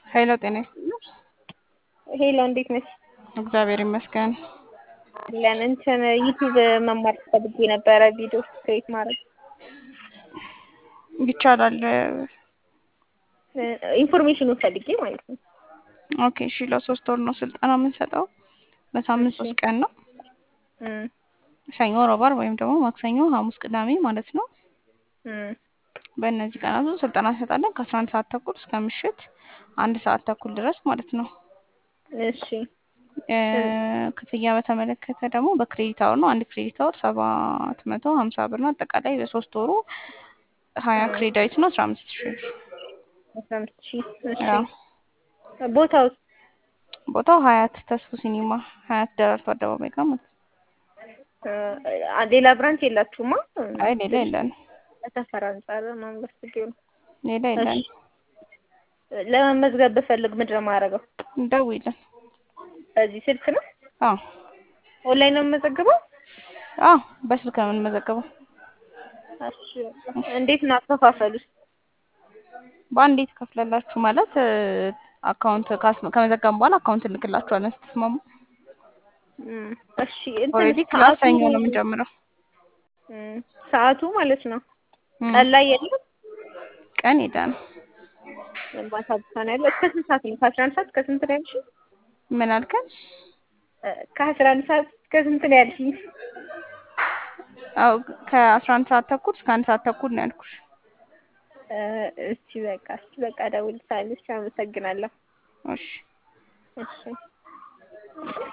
ሄሎ ጤና ይስጥልኝ። ሄሎ እንዴት ነሽ? እግዚአብሔር ይመስገን። አለን እንትን ዩቲዩብ መማር ፈልጌ ነበረ ቪዲዮ ክሬት ማድረግ ይቻላል። ኢንፎርሜሽኑን ፈልጌ ማለት ነው። ኦኬ እሺ። ለሶስት ወር ነው ስልጠና የምንሰጠው። በሳምንት እሺ። ሶስት ቀን ነው። እም፣ ሰኞ፣ ረቡዕ፣ ዓርብ ወይም ደግሞ ማክሰኞ፣ ሐሙስ፣ ቅዳሜ ማለት ነው። እም፣ በእነዚህ ቀናት ውስጥ ስልጠና እንሰጣለን ከአስራ አንድ ሰዓት ተኩል እስከ ምሽት አንድ ሰዓት ተኩል ድረስ ማለት ነው። እሺ እ፣ ክፍያ በተመለከተ ደግሞ በክሬዲት አወር ነው። አንድ ክሬዲት አወር ሰባት መቶ ሀምሳ ብር ነው። አጠቃላይ በሶስት ወሩ ሀያ ክሬዳይት ነው አስራ አምስት ሺህ ብር። አስራ አምስት ሺህ እሺ። ያው ቦታው ቦታው ሀያት ተስፉ ሲኒማ ሀያት ደራርቱ አደባባይ ጋር ማለት ነው። እ፣ ሌላ ብራንች የላችሁማ? አይ ሌላ የለን ሰፈር አንጻር ማንበብ ፈልጌ ነው። ሌላ የለን። ለመመዝገብ ብፈልግ ምንድን ነው የማደርገው? ደውይልን። በዚህ ስልክ ነው? አዎ ኦንላይን ነው የምመዘግበው? አዎ በስልክ ነው የምንመዘገበው። እሺ እንዴት ነው አከፋፈሉስ? በአንዴ ትከፍላላችሁ ማለት እ፣ አካውንት ካስ- ከመዘገብን በኋላ አካውንት እንልክላችኋለን ስትስማሙ። እም፣ እሺ እንትን ኦልሬዲ ክላስ ሰዓቱ ሰኞ ነው የምንጀምረው። እም፣ ሰዓቱ ማለት ነው እም፣ ቀን ላይ የለም ቀን ሄደን ማታ ብቻ ነው ያለው። እስከ ስንት ሰዓት ነው? ከአስራ አንድ ሰዓት እስከ ስንት ነው ያልሽኝ? ምን አልከን? እ፣ ከአስራ አንድ ሰዓት እስከ ስንት ነው ያልሽኝ? አዎ ከአስራ አንድ ሰዓት ተኩል እስከ አንድ ሰዓት ተኩል ነው ያልኩሽ። እ፣ እሺ በቃ እሺ በቃ እደውልልሻለሁ። እሺ አመሰግናለሁ። እሺ እሺ